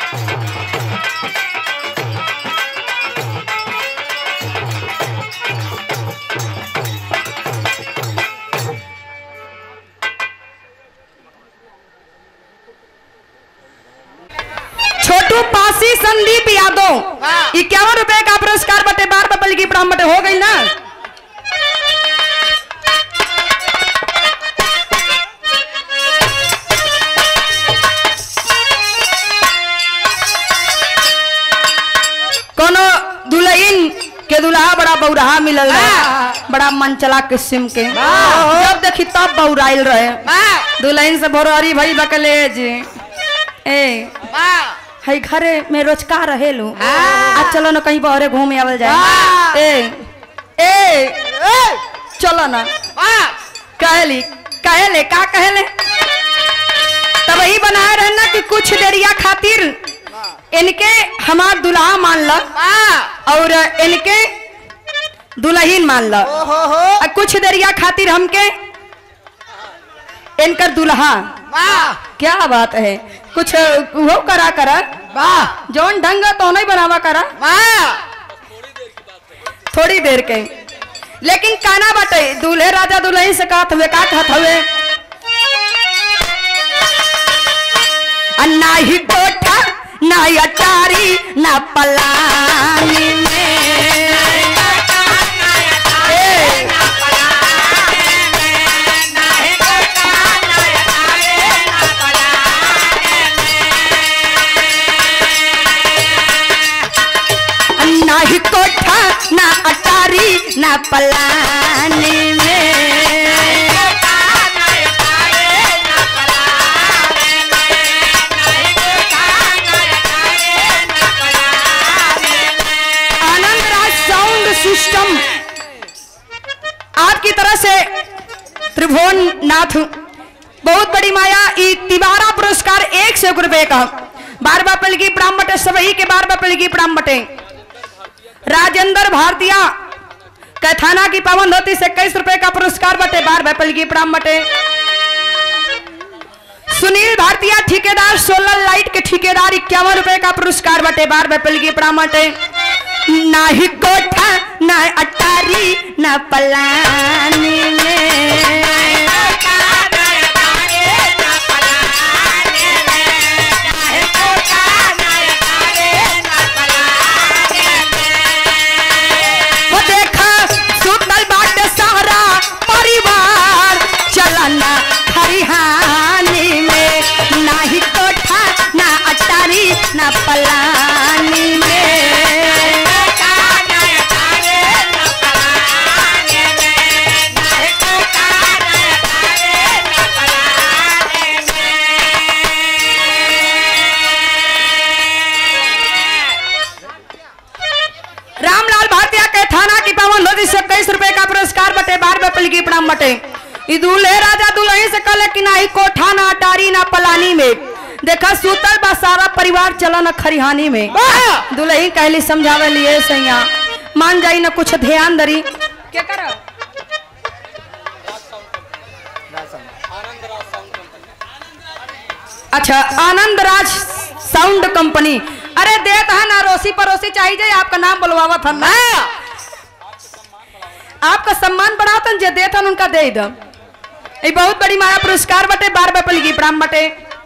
छोटू पासी संदीप यादव इक्यावन रुपए का पुरस्कार बटे बार बबल की प्राम बटे हो गई ना कोनो दुल्हन के दुल्हा बड़ा बौराहा मिलल रहे बड़ा मनचला किस्म के जब देखी तब बौराइल रहे दुल्हन से भोरहरी भई बकलेज ए हई घरे में रोजका रहेलू आज चलो ना कहीं बहरे घूमे आवल जाए ए ए चलो ना कहली कहले का कहले तब वही बनाए रहे ना कि कुछ देरिया खातिर इनके हमार दुल्हा मान ल और इनके दुल्हन मान ल और कुछ देरिया खातिर हमके इनकर दुल्हा क्या बात है कुछ वो करा करा जौन ढंग तो नहीं बनावा करा थोड़ी देर के लेकिन काना बाटे दूल्हे राजा दुल्हन से कहत हुए का कहत हुए आ ना ही कोठा ना अटारी ना पलानी में ए, ना ही कोठा ना अटारी ना पलानी में आनंद राज साउंड सिस्टम आपकी तरह से त्रिभुवन नाथ बहुत बड़ी माया ई तिवारा पुरस्कार एक सौ रुपए का बार बापल की प्राम बटे सबही के बार बापल की प्राम बटे राजेंद्र भारतीय कैथाना की पावन धोती से इक्कीस रुपए का पुरस्कार बटे बार बापल की प्राम बटे सुनील भारतीय ठेकेदार सोलर लाइट के ठेकेदार इक्यावन रुपए का पुरस्कार बटे बार बापल की प्राम बटे ना ही कोठा ना अटारी ना पलानी में वो देखा सुतल बाटे सारा परिवार चलना हरिहानी में ना ही कोठा ना अटारी ना पलानी में रामलाल भारतीय के थाना की पावन नदी से इक्कीस रुपए का पुरस्कार बटे बार बपल की प्रणाम बटे ई दूल्हे राजा दुल्हन से कल कि ना ही कोठा ना अटारी ना पलानी में देखा सूतल बा सारा परिवार चला न खरिहानी में दुल्हन कहली समझावे लिए सैया मान जाई ना कुछ ध्यान दरी क्या कर अच्छा आनंद राज साउंड कंपनी अरे देत है ना रोसी पड़ोसी चाहिए आपका नाम बुलवावा था ना आपका सम्मान बढ़ातन जे देत हन उनका दे दम ये बहुत बड़ी माया पुरस्कार बटे बार बपल की प्राम बटे